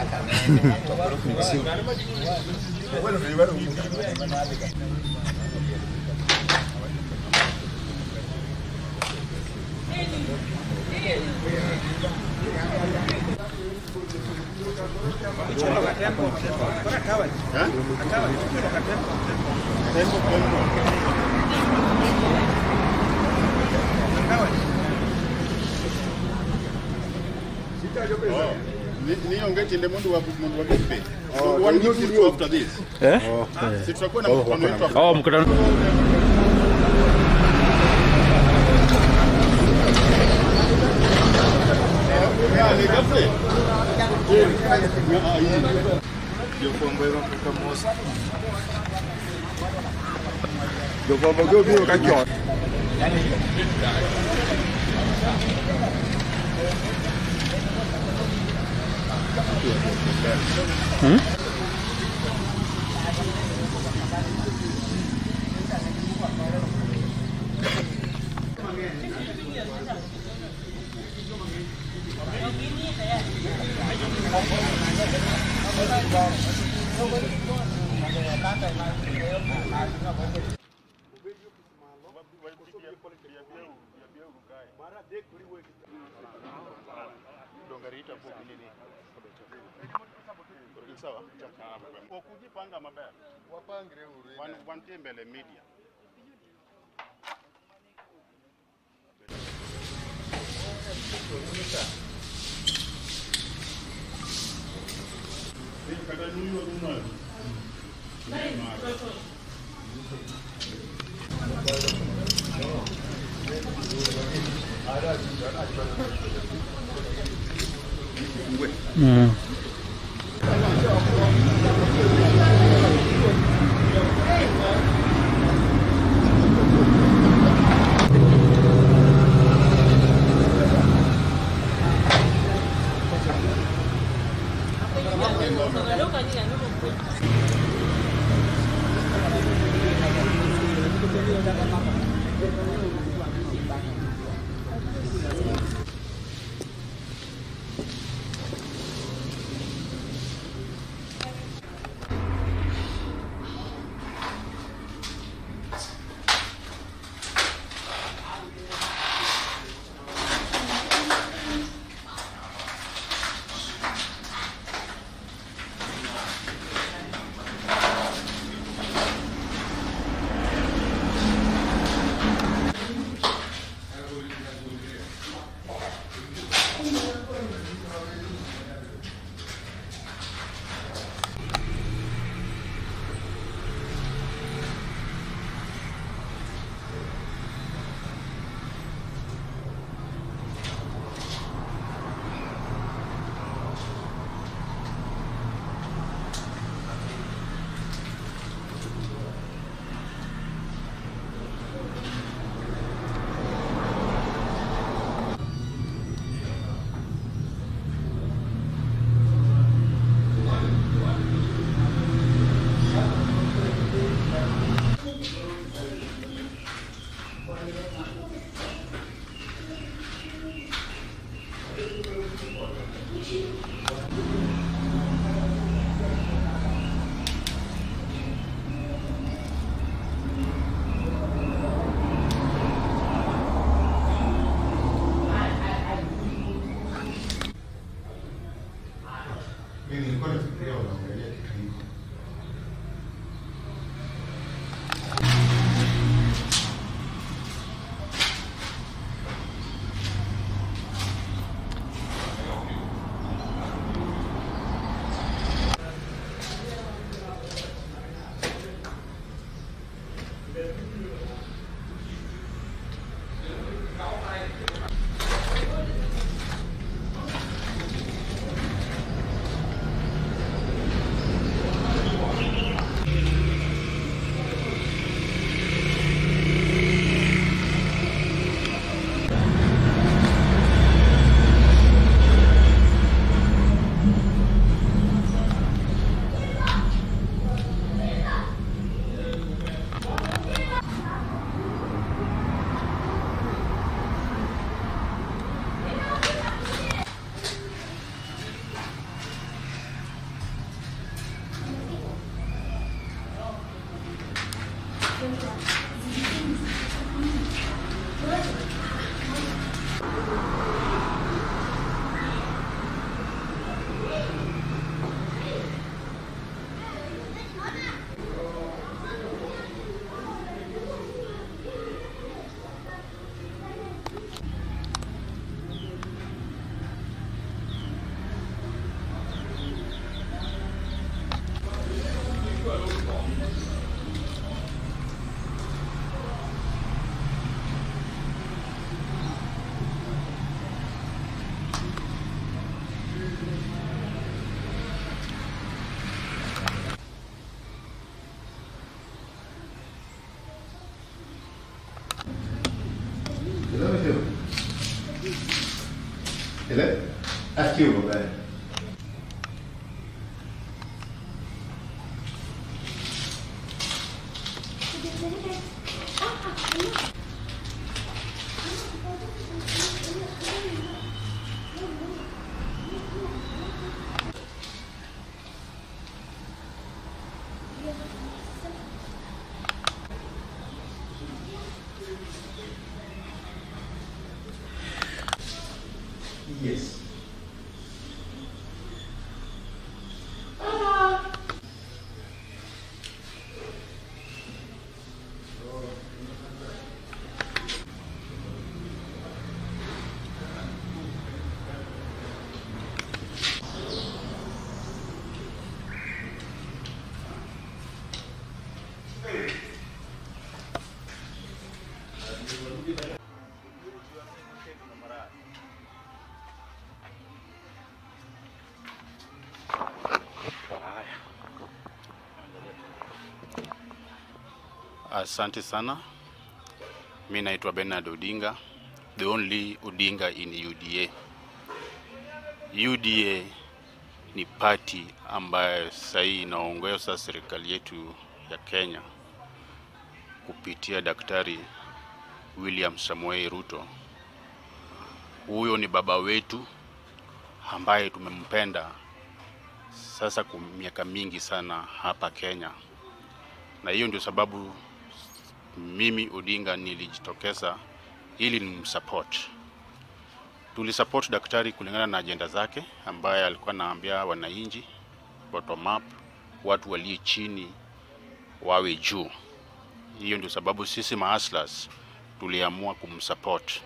nionge tinde mundu wa mundu wa bipe so one week will go after this Eh? si tutakuwa na mkutano wetu after Oh, mkutano. Yeah, ni ghafla. Jofwambo gi obiro ka chon. sawa okujipanga maber Wapangre uru. Wan- wantie mbele media kata nuyo runayo Mm. Ile? Aski uko gani? Yes. Asante sana. Mi naitwa Bernard Odinga, the only Odinga in UDA. UDA ni party ambayo sahii inaongoza serikali yetu ya Kenya kupitia Daktari William Samoei Ruto. Huyo ni baba wetu ambaye tumempenda sasa kwa miaka mingi sana hapa Kenya, na hiyo ndio sababu mimi Odinga nilijitokeza ili nimsupport. Tulisupport daktari kulingana na ajenda zake ambaye alikuwa anaambia wananchi bottom up, watu walio chini wawe juu. Hiyo ndio sababu sisi mahaslas tuliamua kumsupport.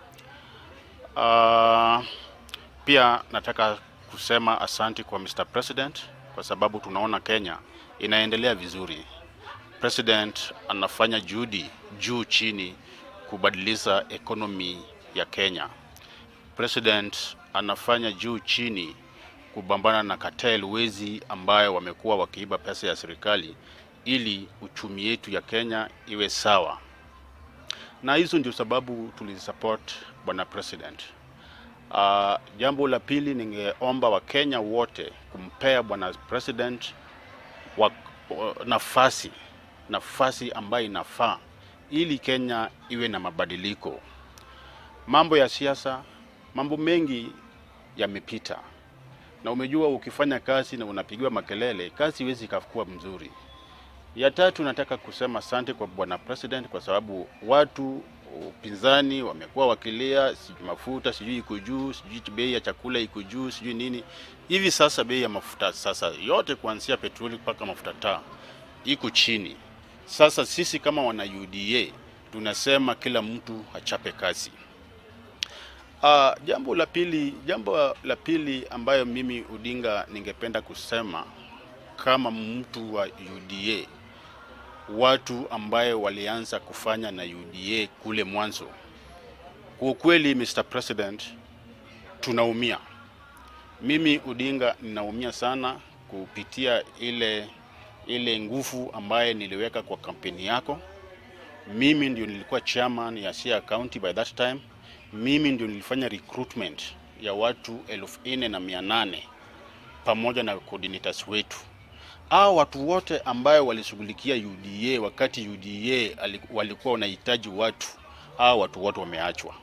Uh, pia nataka kusema asanti kwa Mr. President kwa sababu tunaona Kenya inaendelea vizuri. President anafanya juhudi juu chini kubadilisha economy ya Kenya. President anafanya juu chini kupambana na cartel wezi ambayo wamekuwa wakiiba pesa ya serikali ili uchumi yetu ya Kenya iwe sawa. Na hizo ndio sababu tulisupport bwana president. Uh, jambo la pili ningeomba Wakenya wote kumpea bwana president wa, wa, nafasi nafasi ambayo inafaa ili Kenya iwe na mabadiliko. Mambo ya siasa, mambo mengi yamepita, na umejua ukifanya kazi na unapigiwa makelele, kazi iwezi ikakuwa mzuri. Ya tatu, nataka kusema asante kwa bwana president kwa sababu watu upinzani wamekuwa wakilia, sijui mafuta sijui iko juu, sijui bei ya chakula iko juu, sijui nini. Hivi sasa bei ya mafuta sasa yote kuanzia petroli mpaka mafuta taa iko chini. Sasa sisi kama wana UDA tunasema kila mtu achape kazi. Uh, jambo la pili, jambo la pili ambayo mimi Odinga ningependa kusema kama mtu wa UDA, watu ambayo walianza kufanya na UDA kule mwanzo, kwa ukweli, Mr. President, tunaumia. Mimi Odinga ninaumia sana kupitia ile ile nguvu ambaye niliweka kwa kampeni yako. Mimi ndio nilikuwa chairman ya Siaya County by that time. Mimi ndio nilifanya recruitment ya watu elfu nne na mia nane pamoja na coordinators wetu. Hao watu wote ambayo walishughulikia UDA wakati UDA walikuwa wanahitaji watu, hao watu wote wameachwa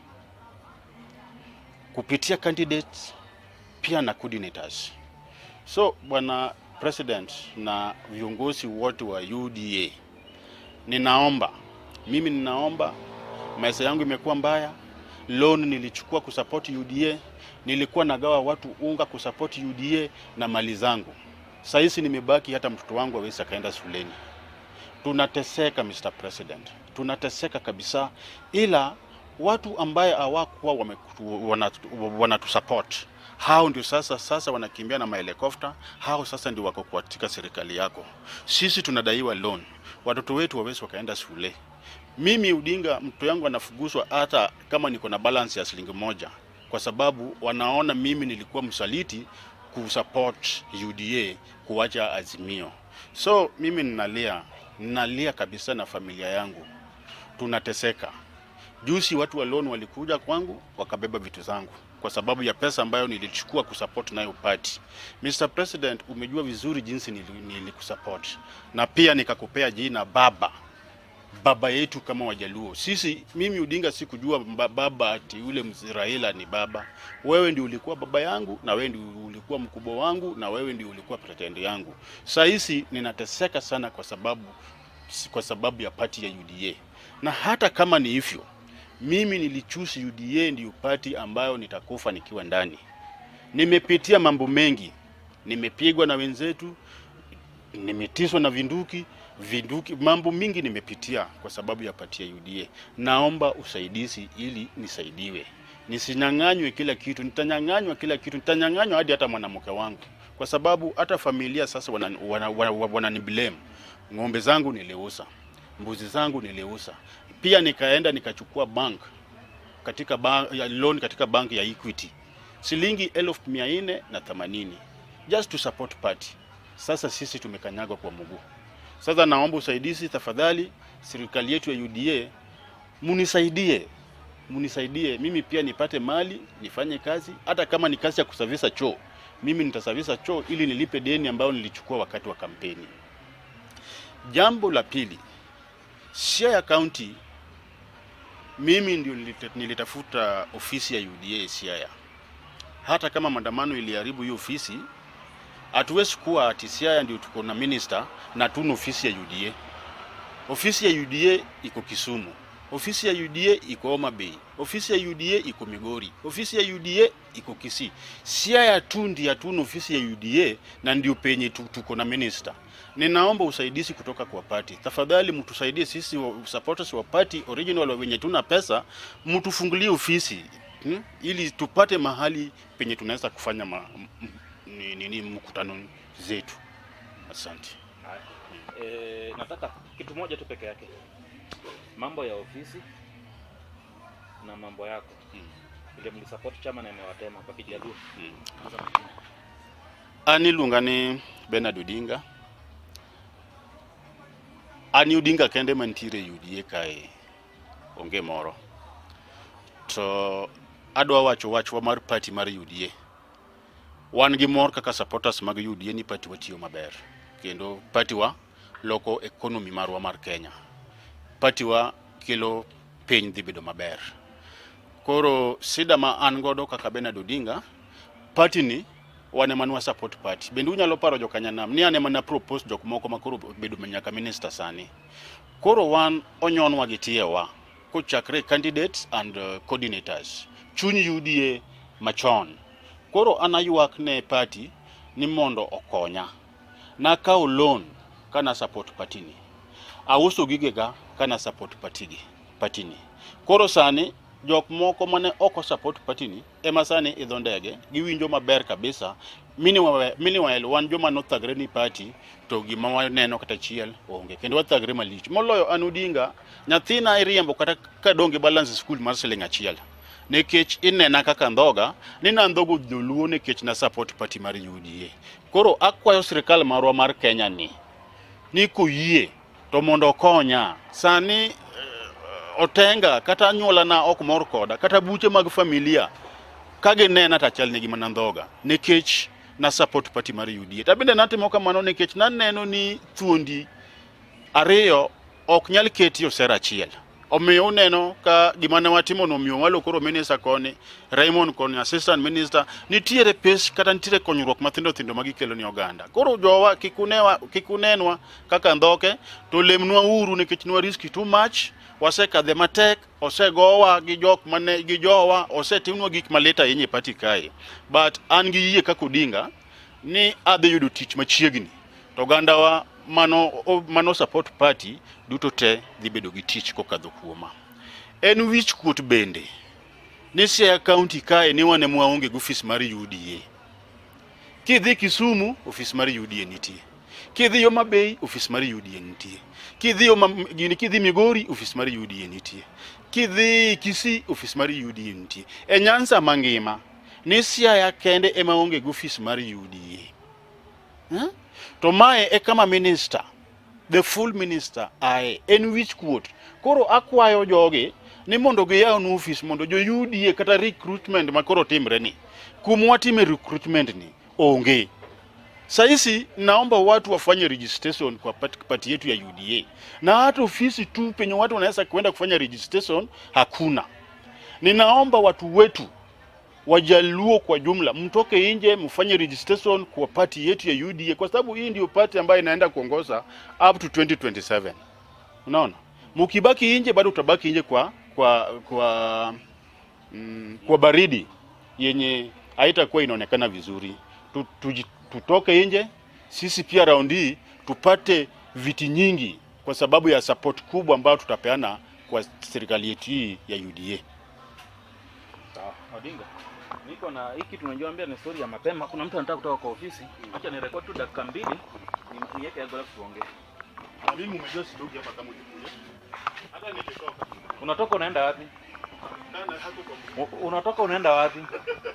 kupitia candidates pia na coordinators. So bwana president na viongozi wote wa UDA, ninaomba mimi, ninaomba maisha yangu imekuwa mbaya. Loan nilichukua kusupport UDA, nilikuwa nagawa watu unga kusupport UDA na mali zangu. Sasa hizi nimebaki, hata mtoto wangu hawezi akaenda shuleni. Tunateseka Mr. President, tunateseka kabisa, ila watu ambaye hawakuwa wanatusupport hao ndio sasa sasa wanakimbia na mahelikopta. Hao sasa ndio wako katika serikali yako. Sisi tunadaiwa loan, watoto wetu wawezi wakaenda shule. Mimi Odinga, mtoto yangu anafuguswa hata kama niko na balance ya shilingi moja, kwa sababu wanaona mimi nilikuwa msaliti kusupport UDA kuwacha Azimio. So mimi ninalia, ninalia kabisa na familia yangu, tunateseka. Juzi watu wa loan walikuja kwangu wakabeba vitu zangu kwa sababu ya pesa ambayo nilichukua kusupport nayo party. Mr President, umejua vizuri jinsi nili- nilikusupport na pia nikakupea jina baba baba yetu kama Wajaluo. Sisi mimi Odinga sikujua mba- baba ati yule mzee Raila ni baba. Wewe ndio ulikuwa baba yangu na wewe ndio ulikuwa mkubwa wangu na wewe ndio ulikuwa president yangu. Saa hizi ninateseka sana kwa sababu kwa sababu ya pati ya UDA. Na hata kama ni hivyo, mimi nilichusi UDA ndio pati ambayo nitakufa nikiwa ndani. Nimepitia mambo mengi, nimepigwa na wenzetu, nimetiswa na vinduki vinduki, mambo mingi nimepitia kwa sababu ya pati ya UDA. Naomba usaidizi ili nisaidiwe, nisinyang'anywe kila kitu. Nitanyang'anywa kila kitu, nitanyang'anywa hadi hata mwanamke wangu, kwa sababu hata familia sasa wanani wana, wana, wana, wana blame. Ng'ombe zangu niliuza, mbuzi zangu niliuza, pia nikaenda nikachukua bank katika bank, ya loan katika bank ya Equity shilingi elfu mia nne na themanini just to support party. Sasa sisi tumekanyagwa kwa mguu. Sasa naomba usaidizi tafadhali, serikali yetu ya UDA munisaidie, munisaidie mimi pia nipate mali nifanye kazi, hata kama ni kazi ya kusavisa choo, mimi nitasavisa choo ili nilipe deni ambayo nilichukua wakati wa kampeni. Jambo la pili, Siaya County, mimi ndio nilita- nilitafuta ofisi ya UDA Siaya. Hata kama maandamano iliharibu hiyo ofisi, hatuwezi kuwa ati Siaya ndio tuko na minister na tuna ofisi ya UDA. Ofisi ya UDA iko Kisumu, ofisi ya UDA iko Homa Bay, ofisi ya UDA iko Migori, ofisi ya UDA iko Kisii. Siaya tu ndiyo hatuna ofisi ya UDA na ndio penye tu- tuko na minister. Ninaomba usaidizi kutoka kwa party. Tafadhali mtusaidie sisi wa, supporters wa party original wenye tuna pesa, mtufungulie ofisi hmm? ili tupate mahali penye tunaweza kufanya ma, m, m, ni, nini mkutano zetu. Asante. E, nataka kitu moja tu peke yake, mambo ya ofisi na mambo yako vile mlisupport chama na imewatema kwa Kijaluo. Sasa mwingine. An iluonga ni Bernard Odinga. An Odinga kende mantiere e UDA kae, onge moro. To adwa wacho wachwa mar party mar UDA. Wan gi mor kaka supporters mag UDA ni party watiyo maber. Kendo party wa loko economy marwa mar Kenya. Party wa kelo piny dhi bedo maber. Koro sida ma an godo kaka Bernard Odinga, party ni wan ema nwa support party. Bende unyalo paro jokanyanam ni an ema na propose jok moko ma koro bedo nyaka minister sani. Koro wan onyonwa gi tiewa kochakre candidates and uh, coordinators. Chuny UDA machon. Koro an aywak ne party ni mondo okonya. Nakawo loan kana support party ni. Auso gigega kana support party gi, party ni. Koro sani jok moko mane ok support party ni ema sani idho ndege giwinjo maber kabisa Meanwhile, meanwhile wan joma nothagre ni party to gima waneno kata chiel onge kendo wathagre malich moloyo an Odinga nyathina iriembo kata kadonge balance school mar siling achiel nikech inena kaka ndhoga ni nandhogo dholuo nikech na support party mar UDA koro akwayo sirikal marwa mar Kenya ni ni koyie to mondo okonya sani eh, otenga kata anyuolana ok mor koda kata buche mag familia ka ginena to achal negi mana ndhoga nikech na support party mar UDA to bende natimo kamano nikech naneno ni thuondi ariyo ok nyal keti osera achiel omiyo uneno ka gima ne watimo no omiyo walo koro minister koni Raymond koni assistant minister nitiere pes kata nitiere konyruok mathindo thindo ma gikelo ni oganda koro jowa kikunewa kikunenwa kaka ndhoke to lemnwa uru nikech nwa riski too much wasekadhe matek osegowa gi jok mane gi jowa osetimnwa gik malit ahinya e pati kae but an gi yie kaka Odinga ni adhi yudo tich machiegni to ogandawa mano o- mano support party duto te dhi bedo gi tich kokadho kuoma en wich kuot bende ni Siaya County kae ni wan ema waonge gi ofis mar UDA kidhi Kisumu ofis mar UDA nitie kidhi Homa Bay ofis mar UDA nitie kidhi Homa gini kidhi Migori ofis mar UDA nitie kidhi Kisii ofis mar UDA nitie e Nyanza mangima ni Siaya kende ema onge gi ofis mar UDA huh? to mae e kama minister the full minister ae en wich kuot koro akwayo jogi ni mondo giyaw nu office mondo joyudie kata recruitment makoro timre ni kumwa time recruitment ni onge sahizi naomba watu wafanye registration kwa pati, pati yetu ya UDA na hata ofisi tu penye watu wanaweza kwenda kufanya registration hakuna. Ninaomba watu wetu Wajaluo kwa jumla mtoke nje mfanye registration kwa pati yetu ya UDA kwa sababu hii ndio pati ambayo inaenda kuongoza up to 2027. Unaona, mkibaki nje bado utabaki nje kwa kwa kwa mm, kwa baridi yenye haitakuwa inaonekana vizuri. Tu, tuji- tutoke nje sisi pia raundi hii tupate viti nyingi kwa sababu ya support kubwa ambayo tutapeana kwa serikali yetu hii ya UDA. Sawa, Odinga. Niko na hiki tunajiambia ni story ya mapema. Kuna mtu anataka kutoka kwa ofisi. Acha ni record tu dakika mbili. ni- Niweke hapo alafu tuongee. Mimi umejua sitoki hapa kama ujikuja. Hata nikitoka Unatoka unaenda wapi? kana hapo kwa U- Unatoka unaenda wapi?